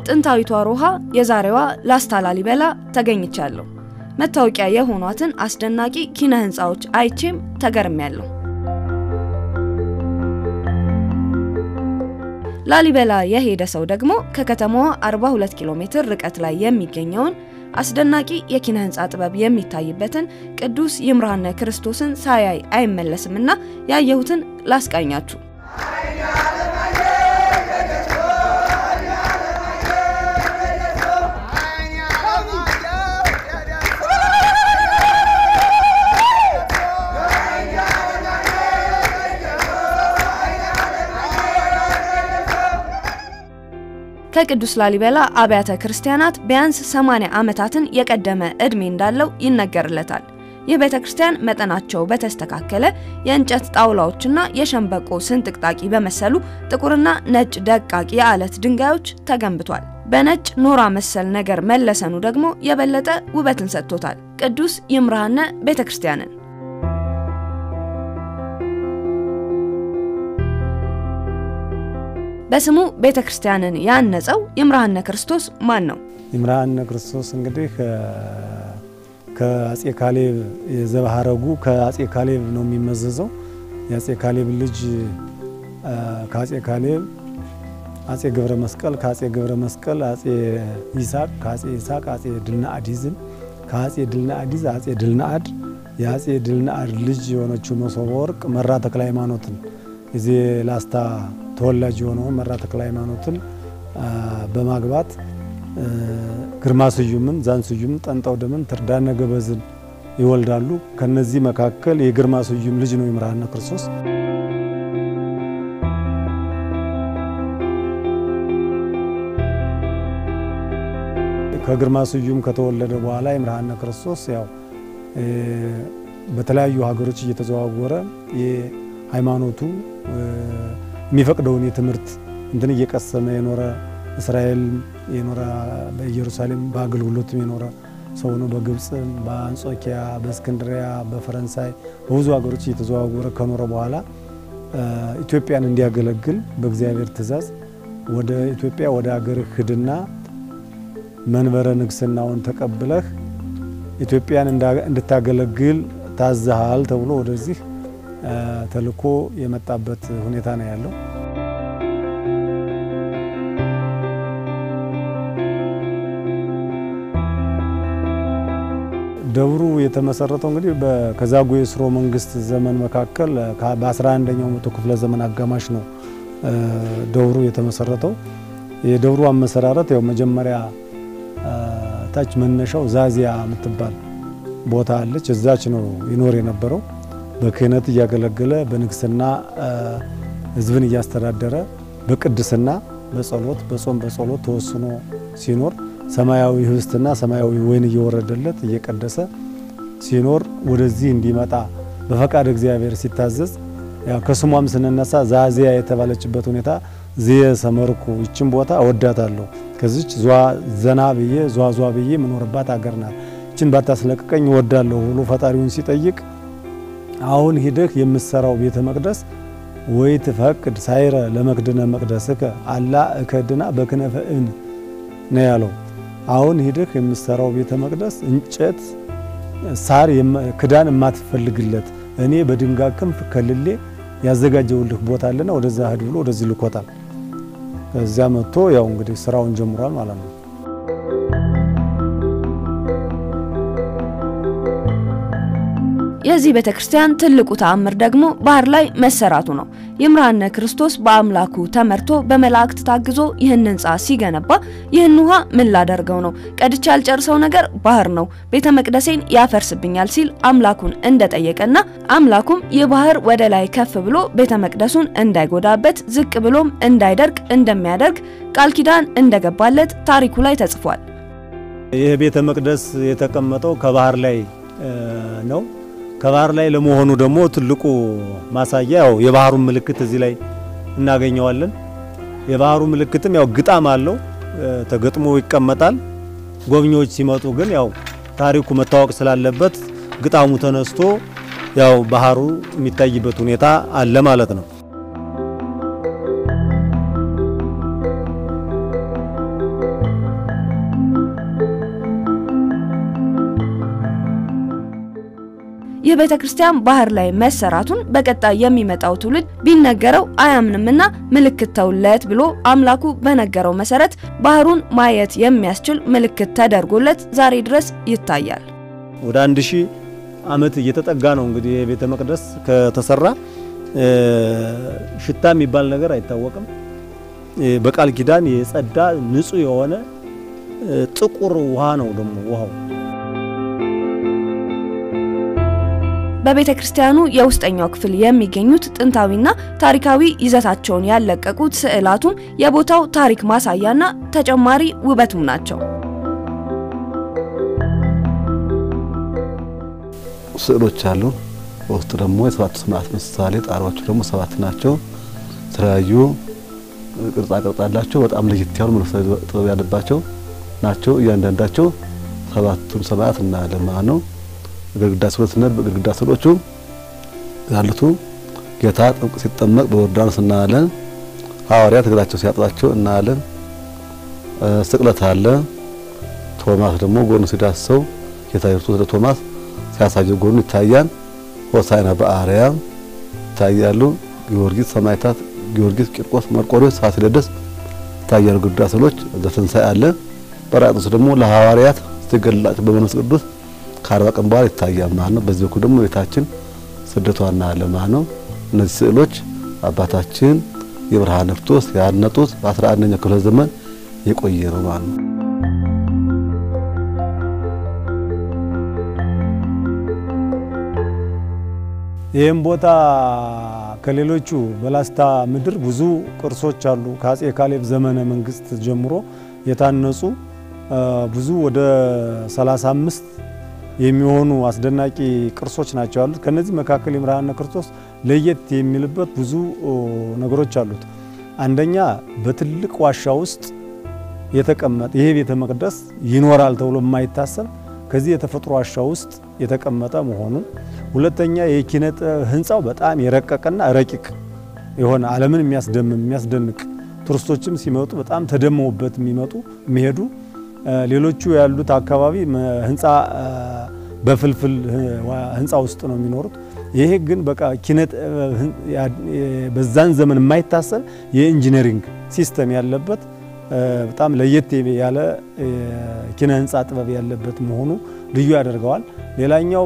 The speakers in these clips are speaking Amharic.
ጥንታዊቷ ሮሃ የዛሬዋ ላስታ ላሊበላ ተገኝቻለሁ። መታወቂያ የሆኗትን አስደናቂ ኪነ ህንፃዎች አይቼም ተገርሚያለሁ። ላሊበላ የሄደ ሰው ደግሞ ከከተማዋ 42 ኪሎ ሜትር ርቀት ላይ የሚገኘውን አስደናቂ የኪነ ህንፃ ጥበብ የሚታይበትን ቅዱስ ይምርሃነ ክርስቶስን ሳያይ አይመለስምና ያየሁትን ላስቃኛችሁ። ከቅዱስ ላሊበላ አብያተ ክርስቲያናት ቢያንስ 80 ዓመታትን የቀደመ ዕድሜ እንዳለው ይነገርለታል። ይህ ቤተ ክርስቲያን መጠናቸው በተስተካከለ የእንጨት ጣውላዎችና የሸንበቆ ስንጥቅጣቂ በመሰሉ ጥቁርና ነጭ ደቃቂ የአለት ድንጋዮች ተገንብቷል። በነጭ ኖራ መሰል ነገር መለሰኑ ደግሞ የበለጠ ውበትን ሰጥቶታል። ቅዱስ ይምርሃነ ቤተ ክርስቲያንን በስሙ ቤተ ክርስቲያንን ያነጸው ይምርሃነ ክርስቶስ ማን ነው? ይምርሃነ ክርስቶስ እንግዲህ ከአጼ ካሌብ የዘባሃረጉ ከአጼ ካሌብ ነው የሚመዘዘው። የአጼ ካሌብ ልጅ ከአጼ ካሌብ አጼ ገብረ መስቀል፣ ከአጼ ገብረ መስቀል አጼ ይስሐቅ፣ ከአጼ ይስሐቅ አጼ ድልነአዲዝን፣ ከአጼ ድልነአዲዝ አጼ ድልነአድ፣ የአጼ ድልነአድ ልጅ የሆነችው መሶበ ወርቅ መራ ተክለ ሃይማኖትን የዚህ ላስታ ተወላጅ የሆነውን መራ ተክለ ሃይማኖትን በማግባት ግርማ ስዩምን፣ ዛን ስዩምን፣ ጠንጠው ደምን፣ ትርዳነ ገበዝን ይወልዳሉ። ከነዚህ መካከል የግርማ ስዩም ልጅ ነው ይምርሃነ ክርስቶስ። ከግርማ ስዩም ከተወለደ በኋላ ይምርሃነ ክርስቶስ ያው በተለያዩ ሀገሮች እየተዘዋወረ የሃይማኖቱ የሚፈቅደውን የትምህርት እንትን እየቀሰመ የኖረ እስራኤል የኖረ በኢየሩሳሌም በአገልግሎትም የኖረ ሰው ነው። በግብፅም፣ በአንጾኪያ፣ በእስክንድሪያ፣ በፈረንሳይ በብዙ ሀገሮች እየተዘዋወረ ከኖረ በኋላ ኢትዮጵያን እንዲያገለግል በእግዚአብሔር ትእዛዝ ወደ ኢትዮጵያ ወደ አገርህ ሂድና መንበረ ንግስናውን ተቀብለህ ኢትዮጵያን እንድታገለግል ታዘሃል ተብሎ ወደዚህ ተልኮ የመጣበት ሁኔታ ነው ያለው። ደብሩ የተመሰረተው እንግዲህ ከዛጉዌ ሥርወ መንግስት ዘመን መካከል በ11ኛው መቶ ክፍለ ዘመን አጋማሽ ነው ደብሩ የተመሰረተው። የደብሩ አመሰራረት ያው መጀመሪያ ታች መነሻው ዛዚያ የምትባል ቦታ አለች። እዛች ነው ይኖር የነበረው በክህነት እያገለገለ በንግስና ሕዝብን እያስተዳደረ በቅድስና በጸሎት በጾም በጸሎት ተወስኖ ሲኖር ሰማያዊ ህብስትና ሰማያዊ ወይን እየወረደለት እየቀደሰ ሲኖር ወደዚህ እንዲመጣ በፈቃድ እግዚአብሔር ሲታዘዝ ያው ከስሟም ስንነሳ ዛዚያ የተባለችበት ሁኔታ ዝየ ሰመርኩ ይችን ቦታ እወዳታለሁ ከዚች ዟ ዘና ብዬ ዟ ዟ ብዬ የምኖርባት አገር ናት ይችን ባታስለቅቀኝ እወዳለሁ ብሎ ፈጣሪውን ሲጠይቅ አሁን ሂደህ የምትሰራው ቤተ መቅደስ ወይ ትፈቅድ ሳይረ ለመክድነ መቅደስከ አላ እከድና በክነፈ እብን ነው ያለው። አሁን ሂደህ የምትሰራው ቤተ መቅደስ እንጨት ሳር ክዳን የማትፈልግለት እኔ በድንጋይ ክንፍ ከልሌ ያዘጋጀውልህ ቦታ አለና ወደዛ ሂድ ብሎ ወደዚህ ልኮታል። ከዚያ መጥቶ ያው እንግዲህ ስራውን ጀምሯል ማለት ነው። የዚህ ቤተ ክርስቲያን ትልቁ ተአምር ደግሞ ባህር ላይ መሰራቱ ነው። ይምርሃነ ክርስቶስ በአምላኩ ተመርቶ በመላእክት ታግዞ ይህን ህንፃ ሲገነባ ይህን ውሃ ምን ላደርገው ነው? ቀድቼ ያልጨርሰው ነገር ባህር ነው፣ ቤተ መቅደሴን ያፈርስብኛል ሲል አምላኩን እንደጠየቀና አምላኩም ይህ ባህር ወደ ላይ ከፍ ብሎ ቤተ መቅደሱን እንዳይጎዳበት ዝቅ ብሎም እንዳይደርቅ እንደሚያደርግ ቃል ኪዳን እንደገባለት ታሪኩ ላይ ተጽፏል። ይህ ቤተ መቅደስ የተቀመጠው ከባህር ላይ ነው። ከባህር ላይ ለመሆኑ ደግሞ ትልቁ ማሳያ ያው የባህሩን ምልክት እዚህ ላይ እናገኘዋለን። የባህሩ ምልክትም ያው ግጣም አለው ተገጥሞ ይቀመጣል። ጎብኚዎች ሲመጡ ግን ያው ታሪኩ መታወቅ ስላለበት ግጣሙ ተነስቶ ያው ባህሩ የሚታይበት ሁኔታ አለ ማለት ነው። ይህ ቤተ ክርስቲያን ባህር ላይ መሰራቱን በቀጣይ የሚመጣው ትውልድ ቢነገረው አያምንምና ምልክት ተውለት ብሎ አምላኩ በነገረው መሰረት ባህሩን ማየት የሚያስችል ምልክት ተደርጎለት ዛሬ ድረስ ይታያል። ወደ አንድ ሺህ ዓመት እየተጠጋ ነው እንግዲህ የቤተ መቅደስ ከተሰራ ሽታ የሚባል ነገር አይታወቅም። በቃል ኪዳን የጸዳ ንጹህ የሆነ ጥቁር ውሃ ነው ደግሞ ውሃው በቤተ ክርስቲያኑ የውስጠኛው ክፍል የሚገኙት ጥንታዊና ታሪካዊ ይዘታቸውን ያለቀቁት ስዕላቱም የቦታው ታሪክ ማሳያና ተጨማሪ ውበቱም ናቸው። ስዕሎች አሉ። በውስጡ ደግሞ የሰባቱ ሰማዕታት ምሳሌ፣ ጣሪያዎቹ ደግሞ ሰባት ናቸው። የተለያዩ ቅርጻ ቅርጽ አላቸው። በጣም ለየት ያሉ መንፈሳዊ ጥበብ ያለባቸው ናቸው። እያንዳንዳቸው ሰባቱን ሰማዕታት እናያለን ማለት ነው። ግድግዳ ስዕሎች እና በግድግዳ ስዕሎቹ ያሉቱ ጌታ ሲጠመቅ በዮርዳኖስ እናያለን። ሐዋርያት እግራቸው ሲያጥባቸው እናያለን። ስቅለት አለ። ቶማስ ደግሞ ጎኑ ሲዳሰው ጌታ ኢየሱስ ለቶማስ ሲያሳየው ጎኑ ይታያል። ሆሳዕና በአርያም ይታያሉ። ጊዮርጊስ ሰማዕታት ጊዮርጊስ፣ ቂርቆስ፣ መርቆሬዎስ፣ ፋሲለደስ ይታያሉ። ግድግዳ ስዕሎች ዘትንሣኤ አለ። ጰራቅሊጦስ ደግሞ ለሐዋርያት ሲገለላቸው በመንፈስ ቅዱስ ከአርባ ቀን በኋላ ይታያል ማለት ነው። በዚህ በኩል ደግሞ ቤታችን ስደቷ እናያለን ማለት ነው። እነዚህ ስዕሎች አባታችን የብርሃነ ክርስቶስ ያነጡት በአስራ አንደኛው ክፍለ ዘመን የቆየ ነው ማለት ነው። ይህም ቦታ ከሌሎቹ በላስታ ምድር ብዙ ቅርሶች አሉ። ከአጼ ካሌብ ዘመነ መንግስት ጀምሮ የታነጹ ብዙ ወደ 35 የሚሆኑ አስደናቂ ቅርሶች ናቸው ያሉት። ከነዚህ መካከል የብርሃነ ክርስቶስ ለየት የሚልበት ብዙ ነገሮች አሉት። አንደኛ በትልቅ ዋሻ ውስጥ የተቀመጠ ይሄ ቤተ መቅደስ ይኖራል ተብሎ የማይታሰብ ከዚህ የተፈጥሮ ዋሻ ውስጥ የተቀመጠ መሆኑ፣ ሁለተኛ የኪነ ጥበብ ህንፃው በጣም የረቀቀና ረቂቅ የሆነ ዓለምን የሚያስደምም የሚያስደንቅ ቱሪስቶችም ሲመጡ በጣም ተደመውበት የሚመጡ የሚሄዱ ሌሎቹ ያሉት አካባቢ ህንፃ በፍልፍል ህንፃ ውስጥ ነው የሚኖሩት። ይሄ ግን በቃ ኪነ በዛን ዘመን የማይታሰብ የኢንጂነሪንግ ሲስተም ያለበት በጣም ለየት ያለ ኪነ ህንፃ ጥበብ ያለበት መሆኑ ልዩ ያደርገዋል። ሌላኛው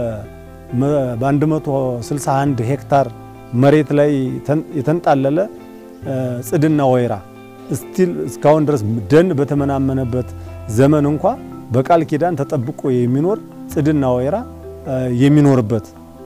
በ161 ሄክታር መሬት ላይ የተንጣለለ ጽድና ወይራ ስቲል እስካሁን ድረስ ደን በተመናመነበት ዘመን እንኳ በቃል ኪዳን ተጠብቆ የሚኖር ጽድና ወይራ የሚኖርበት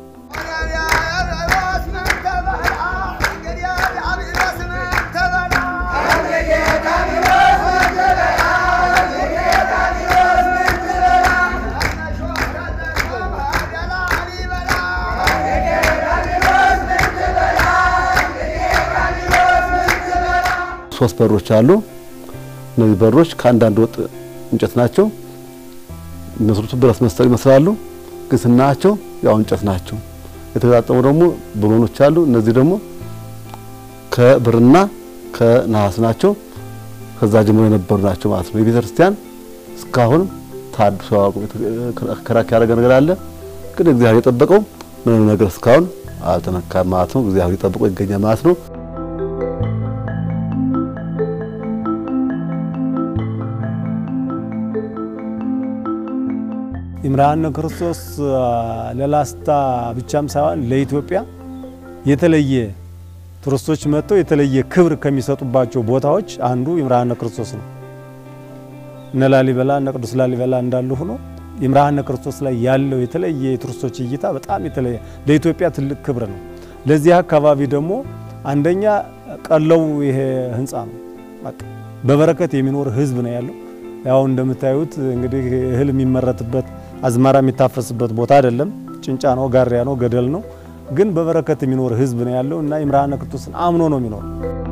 ሶስት በሮች አሉ። እነዚህ በሮች ከአንዳንድ ወጥ እንጨት ናቸው። የሚመስሉት ብረት መሰል ይመስላሉ፣ ግን ስናያቸው ያው እንጨት ናቸው። የተገጣጠሙ ደግሞ ብሎኖች አሉ። እነዚህ ደግሞ ከብርና ከነሐስ ናቸው። ከዛ ጀምሮ የነበሩ ናቸው ማለት ነው። የቤተ ክርስቲያን እስካሁን ታድሶ ከራክ ያደረገ ነገር አለ፣ ግን እግዚአብሔር የጠበቀው ምንም ነገር እስካሁን አልተነካም ማለት ነው። እግዚአብሔር የጠበቀው ይገኛል ማለት ነው። ይምርሃነ ክርስቶስ ለላስታ ብቻም ሳይሆን ለኢትዮጵያ የተለየ ቱሪስቶች መጥተው የተለየ ክብር ከሚሰጡባቸው ቦታዎች አንዱ ይምርሃነ ክርስቶስ ነው። እነ ላሊበላ እነ ቅዱስ ላሊበላ እንዳሉ ሆኖ ይምርሃነ ክርስቶስ ላይ ያለው የተለየ የቱሪስቶች እይታ በጣም የተለየ ለኢትዮጵያ ትልቅ ክብር ነው። ለዚህ አካባቢ ደግሞ አንደኛ ቀለው ይሄ ህንፃ ነው። በቃ በበረከት የሚኖር ህዝብ ነው ያለው። ያው እንደምታዩት እንግዲህ እህል የሚመረትበት አዝመራ የሚታፈስበት ቦታ አይደለም። ጭንጫ ነው፣ ጋሪያ ነው፣ ገደል ነው። ግን በበረከት የሚኖር ህዝብ ነው ያለው እና ይምርሃነ ክርስቶስን አምኖ ነው የሚኖር።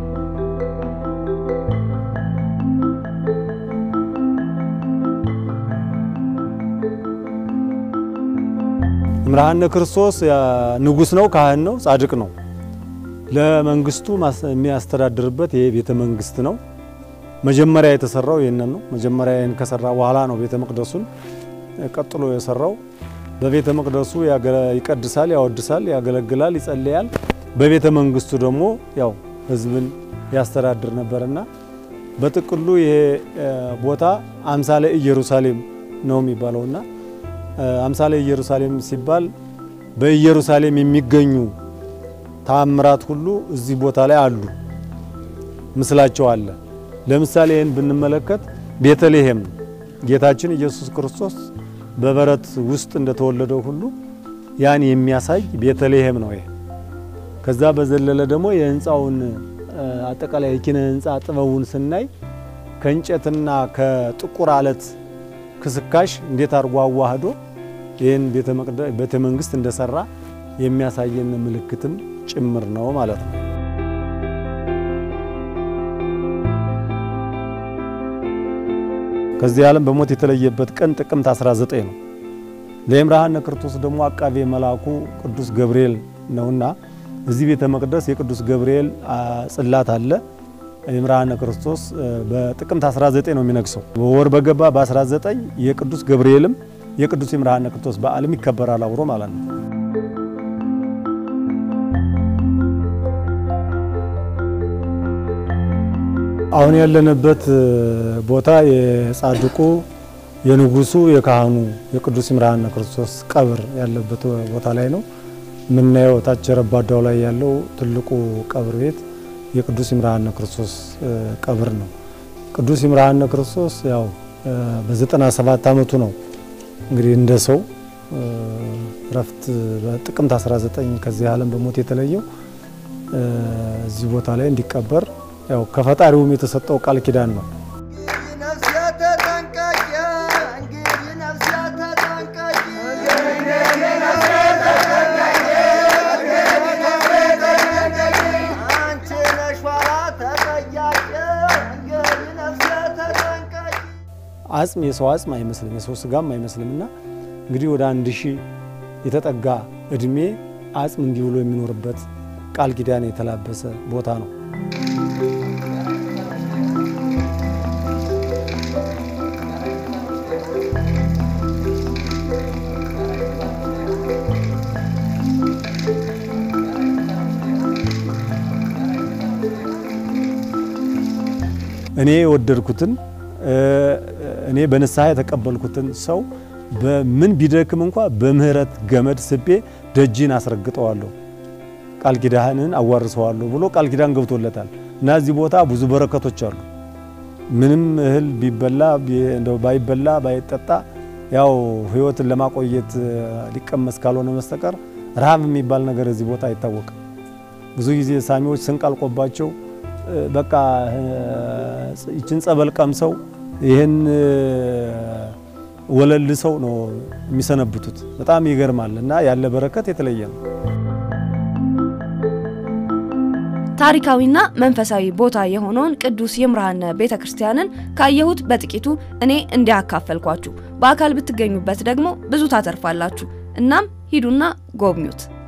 ይምርሃነ ክርስቶስ ንጉስ ነው፣ ካህን ነው፣ ጻድቅ ነው። ለመንግስቱ የሚያስተዳድርበት ይሄ ቤተ መንግስት ነው። መጀመሪያ የተሰራው ይህንን ነው። መጀመሪያ ይህን ከሰራ በኋላ ነው ቤተ መቅደሱን ቀጥሎ የሰራው። በቤተ መቅደሱ ይቀድሳል፣ ያወድሳል፣ ያገለግላል፣ ይጸልያል። በቤተ መንግስቱ ደግሞ ያው ህዝብን ያስተዳድር ነበርና በጥቅሉ ይሄ ቦታ አምሳለ ኢየሩሳሌም ነው የሚባለውና አምሳለ ኢየሩሳሌም ሲባል በኢየሩሳሌም የሚገኙ ተአምራት ሁሉ እዚህ ቦታ ላይ አሉ፣ ምስላቸው አለ። ለምሳሌ ይህን ብንመለከት ቤተልሔም ነው። ጌታችን ኢየሱስ ክርስቶስ በበረት ውስጥ እንደተወለደው ሁሉ ያን የሚያሳይ ቤተልሔም ነው ይሄ። ከዛ በዘለለ ደግሞ የህንፃውን አጠቃላይ የኪነ ህንፃ ጥበቡን ስናይ ከእንጨትና ከጥቁር አለት ክስካሽ እንዴት አድርጎ አዋህዶ ይህን ቤተ መንግስት እንደሰራ የሚያሳየን ምልክትም ጭምር ነው ማለት ነው። ከዚህ ዓለም በሞት የተለየበት ቀን ጥቅምት 19 ነው። ለይምርሃነ ክርስቶስ ደግሞ አቃቤ መልአኩ ቅዱስ ገብርኤል ነውና እዚህ ቤተ መቅደስ የቅዱስ ገብርኤል ጽላት አለ። ይምርሃነ ክርስቶስ በጥቅምት 19 ነው የሚነግሰው። ወር በገባ በ19 የቅዱስ ገብርኤልም የቅዱስ ይምርሃነ ክርስቶስ በዓልም ይከበራል አብሮ ማለት ነው። አሁን ያለንበት ቦታ የጻድቁ የንጉሱ የካህኑ የቅዱስ ይምርሃነ ክርስቶስ ቀብር ያለበት ቦታ ላይ ነው የምናየው። ታች ረባዳው ላይ ያለው ትልቁ ቀብር ቤት የቅዱስ ይምርሃነ ክርስቶስ ቀብር ነው። ቅዱስ ይምርሃነ ክርስቶስ ያው በዘጠና ሰባት ዓመቱ ነው እንግዲህ እንደ ሰው እረፍት በጥቅምት 19 ከዚህ ዓለም በሞት የተለየው እዚህ ቦታ ላይ እንዲቀበር ያው ከፈጣሪውም የተሰጠው ቃል ኪዳን ነው። አጽም የሰው አጽም አይመስልም፣ የሰው ስጋም አይመስልምና እንግዲህ ወደ አንድ ሺህ የተጠጋ እድሜ አጽም እንዲህ ብሎ የሚኖርበት ቃል ኪዳን የተላበሰ ቦታ ነው። እኔ የወደድኩትን እኔ በንስሐ የተቀበልኩትን ሰው በምን ቢደክም እንኳ በምህረት ገመድ ስቤ ደጅን አስረግጠዋለሁ፣ ቃል ኪዳንን አዋርሰዋለሁ ብሎ ቃል ኪዳን ገብቶለታል እና እዚህ ቦታ ብዙ በረከቶች አሉ። ምንም እህል ቢበላ እንደው ባይበላ ባይጠጣ ያው ሕይወትን ለማቆየት ሊቀመስ ካልሆነ መስተቀር ረሃብ የሚባል ነገር እዚህ ቦታ አይታወቅም። ብዙ ጊዜ ሳሚዎች ስንቅ አልቆባቸው በቃ ይችን ጸበል ቀምሰው ይህን ወለል ሰው ነው የሚሰነብቱት። በጣም ይገርማል እና ያለ በረከት የተለየ ነው። ታሪካዊና መንፈሳዊ ቦታ የሆነውን ቅዱስ ይምርሃነ ቤተ ክርስቲያንን ካየሁት በጥቂቱ እኔ እንዲያካፈልኳችሁ፣ በአካል ብትገኙበት ደግሞ ብዙ ታተርፋላችሁ። እናም ሂዱና ጎብኙት።